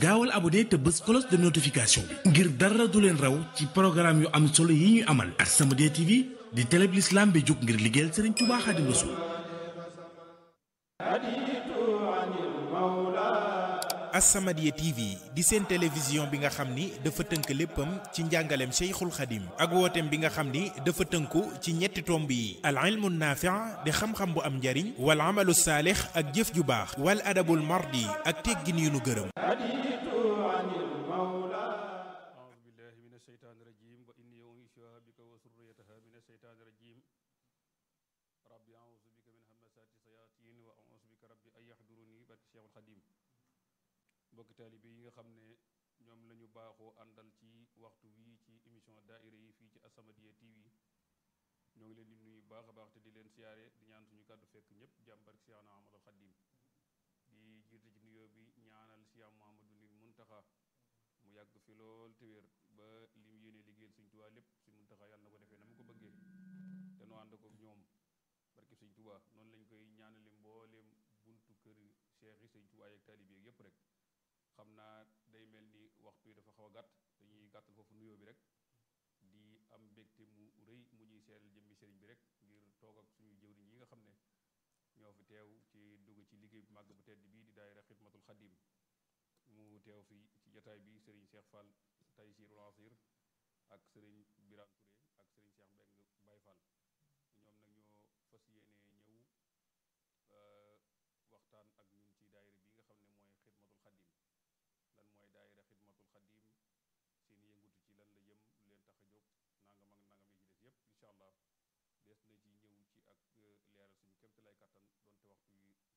gaawal abonné te bës cloche de notification bi ngir dara du leen raw ci programme yu am solo yi ñuy amal As-Samadiyya TV di télé bi l'islam bi jóg ngir liggéeyal Serigne Touba Xaadimu Rasuul As-Samadiyya TV di seen télévision bi nga xam ni dafa tënk léppam ci njàngaleem Cheikhul Khadim ak wooteem bi nga xam ni dafa tënku ci ñetti tomb yi al ilmu naafi' di xam-xam bu am njariñ wal amalu saalix ak jëf ju baax wal adabul mardi ak teggin yu nu gërëm أعوذ بالله من الشيطان الرجيم وإني أعيذها بك وذريتها من الشيطان الرجيم ربي أعوذ بك من همزات الشياطين وأعوذ بك ربي أن يحضروني barke Cheikhul Khadim mbokk taalibe yi nga xam ne ñoom la ñu baaxoo àndal ci waxtu wii ci émission daaira yi fii ci As-Samadiyya TV ñoo ngi leen di nuyu baax a baax te di leen siyaare di ñaan suñu kàddu fekk ñëpp jàmm barke Cheikhna Ahmadul Khadim di jiite ci nuyoo bi ñaanal Cheikh Mouhamadou Nil Muntaxa mu yàgg fi lool te wér ba li mu yéene liggéeyal Sëñ Tuubaa lépp si Muntaxa yàlla na ko defee na mu ko bëggee te nu ànd ko ñoom barke Sëñ Tuubaa noonu lañ koy ñaanale mbooleem buntu kër Cheikh yi Sëñ Tuubaa yeeg taalibe yeeg yépp rek xam naa day mel ni waxtu yi dafa xaw a gàtt dañuy gàttal foofu nuyoo bi rek di am mbégte mu rëy mu ñuy seeral jëmmi sëriñ bi rek ngir toog ak suñu jëwriñ yi nga xam ne ñoo fi teew ci dugg ci liggéey bu màgg bu tedd bii di daayira xidmatul xadim mu teew fi ci jataay bi sëriñ Cheikh Fall Taysirul Asir ak sëriñ Birane Touré ak sëriñ Cheikh Mbeng Baye Fall ñoom nag ñoo fas yéene ñëw waxtaan ak ñun ci daayira bi nga xam ne mooy xidmatul xadim lan mooy daayira xidmatul xadim seen yëngutu ci lan la jëm lu leen tax a jóg nangam ak nangam yi ci des yépp incha allah des na ci ñëw ci ak leeral suñu kémte lay kàttan donte waxtu yi